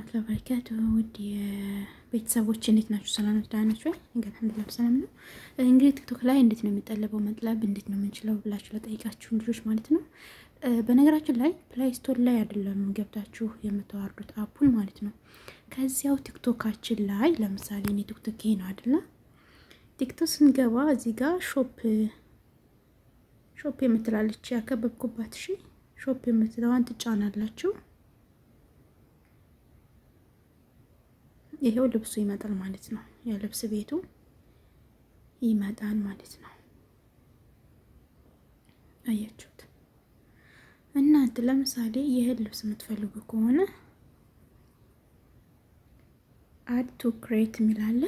ወራህመቱላሂ ወበረካቱ ውድ የቤተሰቦች እንዴት ናችሁ? ሰላም ናችሁ? ደህና ናችሁ? እንግዲህ አልሐምዱሊላህ ሰላም ነው። እንግዲህ ቲክቶክ ላይ እንዴት ነው የሚጠለበው መጥለብ እንዴት ነው የምንችለው ብላችሁ ለጠይቃችሁ ልጆች ማለት ነው። በነገራችን ላይ ፕላይ ስቶር ላይ አይደለም ገብታችሁ የምታዋርዱት አፑን ማለት ነው። ከዚያው ቲክቶካችን ላይ ለምሳሌ እኔ ቲክቶክ ይሄ ነው አይደለ? ቲክቶክ ስንገባ እዚህ ጋር ሾፕ ሾፕ የምትላለች ያከበብኩባት እሺ፣ ሾፕ የምትለዋን ትጫናላችሁ። ይሄው ልብሱ ይመጣል ማለት ነው። የልብስ ቤቱ ይመጣል ማለት ነው። አያችሁት? እናንተ ለምሳሌ ይህን ልብስ የምትፈልጉ ከሆነ አድ ቱ ክሬት የሚላለ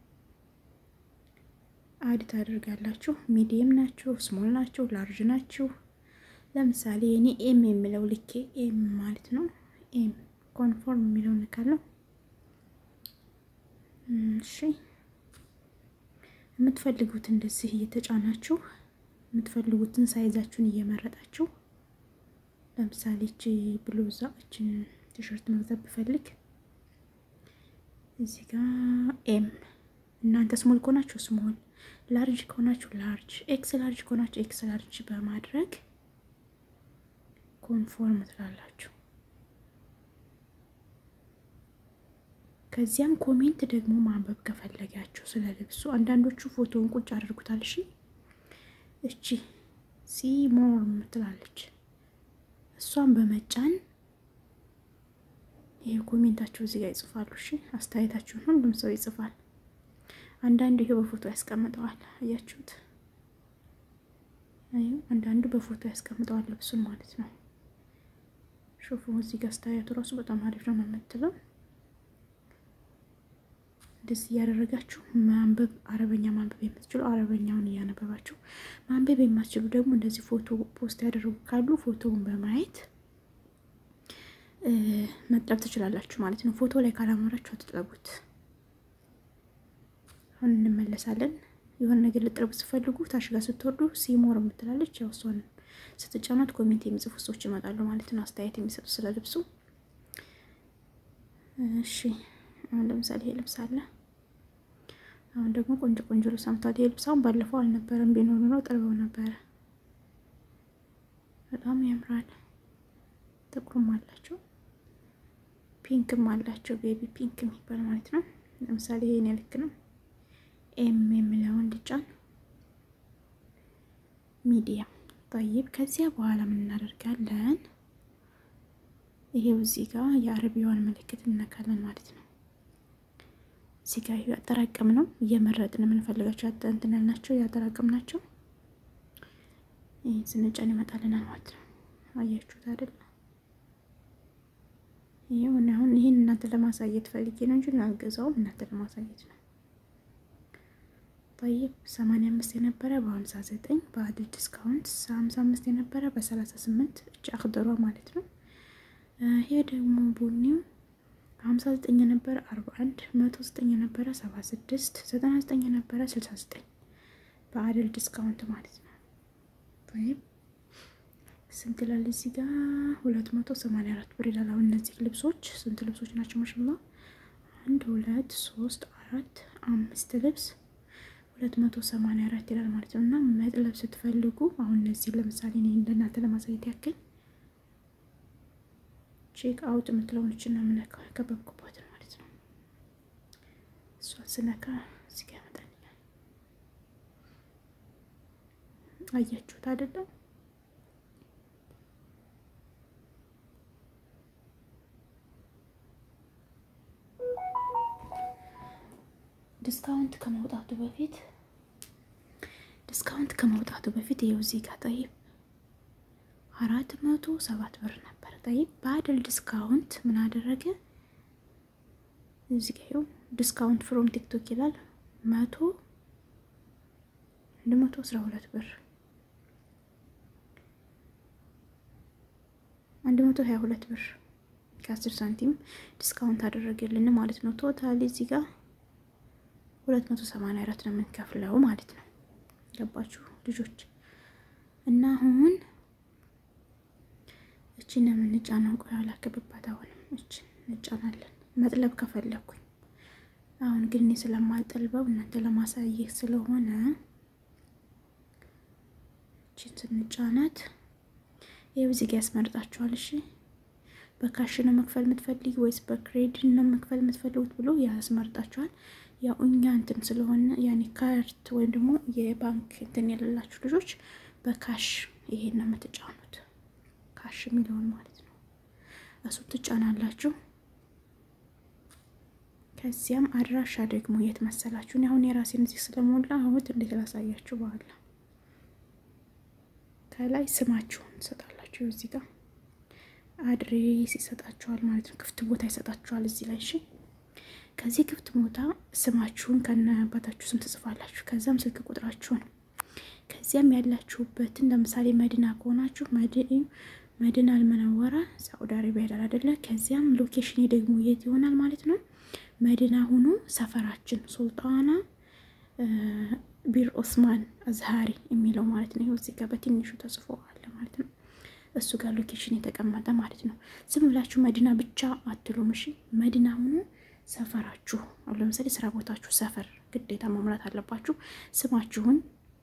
አድ ታደርጋላችሁ። ሚዲየም ናችሁ፣ ስሞል ናችሁ፣ ላርጅ ናችሁ። ለምሳሌ እኔ ኤም የሚለው ልኬ ኤም ማለት ነው። ኤም ኮንፎርም የሚለው ንካለው። እሺ የምትፈልጉት እንደዚህ እየተጫናችሁ የምትፈልጉትን ሳይዛችሁን እየመረጣችሁ ለምሳሌ እቺ ብሉዛ እችን ቲሸርት መግዛት ብፈልግ እዚህ ጋር ኤም እናንተ ስሞል ከሆናችሁ ስሞል፣ ላርጅ ከሆናችሁ ላርጅ፣ ኤክስ ላርጅ ከሆናችሁ ኤክስ ላርጅ በማድረግ ኮንፎርም ትላላችሁ። ከዚያም ኮሜንት ደግሞ ማንበብ ከፈለጋችሁ ስለ ልብሱ አንዳንዶቹ ፎቶውን ቁጭ አድርጉታል። እሺ እቺ ሲ ሞር ምትላለች እሷን በመጫን ይሄ ኮሜንታቸው እዚህ ጋር ይጽፋሉ። እሺ አስተያየታችሁን ሁሉም ሰው ይጽፋል። አንዳንዱ ይሄ በፎቶ ያስቀምጠዋል። አያችሁት? አዩ አንዳንዱ በፎቶ ያስቀምጠዋል ልብሱን ማለት ነው። ሹፉ እዚህ ጋር አስተያየቱ ራሱ በጣም አሪፍ ነው የምትለው እንደዚህ እያደረጋችሁ ማንበብ አረበኛ ማንበብ የምትችሉ አረበኛውን እያነበባችሁ ማንበብ የማትችሉ ደግሞ እንደዚህ ፎቶ ፖስት ያደረጉ ካሉ ፎቶውን በማየት መጥለብ ትችላላችሁ ማለት ነው። ፎቶ ላይ ካላማራችሁ አትጥለቡት። አሁን እንመለሳለን። የሆነ ነገር ልጥረቡ ስትፈልጉ ታች ጋር ስትወርዱ ሲሞር የምትላለች ያው እሷን ስትጫናት ኮሜንት የሚጽፉ ሰዎች ይመጣሉ ማለት ነው፣ አስተያየት የሚሰጡ ስለ ልብሱ። እሺ አሁን ለምሳሌ ይሄ ልብስ አለ። አሁን ደግሞ ቆንጆ ቆንጆ ልብስ አምጥቷል። ይሄ ልብስ አሁን ባለፈው አልነበረም፣ ቢኖር ኖሮ ጥርበው ነበረ። በጣም ያምራል። ጥቁርም አላቸው፣ ፒንክም አላቸው። ቤቢ ፒንክ የሚባል ማለት ነው። ለምሳሌ ይሄን ልክ ነው። ኤም የሚለውን ልጫን፣ ሚዲያ ጠይብ። ከዚያ በኋላ ምን እናደርጋለን? ይሄው እዚህ ጋር የአረቢያዋን ምልክት እነካለን ማለት ነው። እዚህ ጋር ያጠራቀም ነው እየመረጥን የምንፈልጋቸው እንትን ያልናቸው ያጠራቀም ናቸው። ይህን ስንጫን ይመጣልናል ማለት ነው። አያችሁት አይደለ? ይሁን አሁን ይህን እናንተ ለማሳየት ፈልጌ ነው እንጂ አልገዛውም፣ እናንተ ለማሳየት ነው። ጠይብ ሰማንያ አምስት የነበረ በሀምሳ ዘጠኝ በአድል ዲስካውንት ሀምሳ አምስት የነበረ በሰላሳ ስምንት እጅ አክደሯ ማለት ነው። ይሄ ደግሞ ቡኒው ሀምሳ ዘጠኝ የነበረ አርባ አንድ መቶ ዘጠኝ የነበረ ሰባ ስድስት ዘጠና ዘጠኝ የነበረ ስልሳ ዘጠኝ በአድል ዲስካውንት ማለት ነው። ወይም ስንት ይላል እዚህ ጋር ሁለት መቶ ሰማንያ አራት ብር ይላል። አሁን እነዚህ ልብሶች ስንት ልብሶች ናቸው? ማሽላ አንድ ሁለት ሶስት አራት አምስት ልብስ ሁለት መቶ ሰማንያ አራት ይላል ማለት ነው። እና መጥለብ ስትፈልጉ አሁን እነዚህ ለምሳሌ እኔ እንደናንተ ለማሳየት ያክል ቼክ አውት የምትለውን እችን ነው የምነካው ያከበብኩባት ማለት ነው። እሷን ስነካ እዚህ ጋ ያመጣልኛል። አያችሁት አይደለም? ዲስካውንት ከመውጣቱ በፊት ዲስካውንት ከመውጣቱ በፊት ይኸው እዚህ ጋር ጠይብ አራት መቶ ሰባት ብር ነበር። ጠይብ በአደል ዲስካውንት ምን አደረገ? እዚህ ጋር ይኸው ዲስካውንት ፍሮም ቲክቶክ ይላል መቶ አንድ መቶ አስራ ሁለት ብር አንድ መቶ ሀያ ሁለት ብር ከአስር ሳንቲም ዲስካውንት አደረገልን ማለት ነው። ቶታሊ እዚህ ጋር ሁለት መቶ ሰማንያ አራት ነው የምንከፍለው ማለት ነው። ገባችሁ ልጆች? እና አሁን እችን የምንጫነው ቆይ አላከብባት። አሁንም እችን እንጫናለን። መጥለብ ከፈለኩኝ። አሁን ግን እኔ ስለማልጠልበው እናንተ ለማሳየት ስለሆነ እችን ስንጫናት ይህ እዚህ ጋ ያስመርጣችኋል። እሺ በካሽ ነው መክፈል የምትፈልጊ ወይስ በክሬዲት ነው መክፈል የምትፈልጉት ብሎ ያስመርጣችኋል። ያው እኛ እንትን ስለሆነ ያኔ ካርት ወይም ደግሞ የባንክ እንትን የሌላችሁ ልጆች በካሽ ይሄን ነው የምትጫኑት፣ ካሽ የሚለውን ማለት ነው። እሱ ትጫናላችሁ። ከዚያም አድራሻ ደግሞ የት መሰላችሁ? አሁን የራሴን እዚህ ስለሞላ አሁን እንዴት ላሳያችሁ በኋላ ከላይ ስማችሁን ትሰጣላችሁ። እዚህ ጋር አድሬስ ይሰጣችኋል ማለት ነው። ክፍት ቦታ ይሰጣችኋል እዚህ ላይ እሺ። ከዚህ ክፍት ቦታ ስማችሁን ከነ አባታችሁ ስም ትጽፋላችሁ። ከዚያም ስልክ ቁጥራችሁን፣ ከዚያም ያላችሁበትን ለምሳሌ መዲና ከሆናችሁ መዲና አልመነወራ ሳዑዲ አረቢያ ይላል አይደለ? ከዚያም ሎኬሽን ደግሞ የት ይሆናል ማለት ነው። መዲና ሁኑ ሰፈራችን ሱልጣና ቢር ኦስማን አዝሃሪ የሚለው ማለት ነው። ይኸው እዚህ ጋር በትንሹ ተጽፎ አለ ማለት ነው። እሱ ጋር ሎኬሽን የተቀመጠ ማለት ነው። ዝም ብላችሁ መዲና ብቻ አትሉም። እሺ መዲና ሁኑ ሰፈራችሁ። አሁን ለምሳሌ ስራ ቦታችሁ ሰፈር ግዴታ መሙላት አለባችሁ። ስማችሁን፣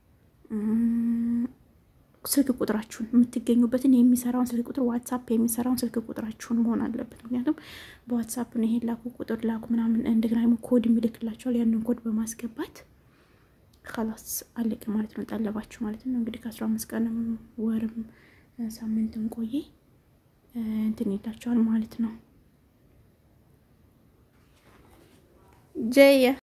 ስልክ ቁጥራችሁን፣ የምትገኙበትን የሚሰራውን ስልክ ቁጥር ዋትሳፕ የሚሰራውን ስልክ ቁጥራችሁን መሆን አለበት። ምክንያቱም በዋትሳፕ ነው ይሄን ላኩ ቁጥር ላኩ ምናምን እንደገና ደግሞ ኮድ የሚልክላቸዋል። ያንን ኮድ በማስገባት ከላስ አለቀ ማለት ነው። ጠለባችሁ ማለት ነው። እንግዲህ ከአስራ አምስት ቀንም ወርም ሳምንትም ቆየ እንትን ይላቸዋል ማለት ነው። ጀየ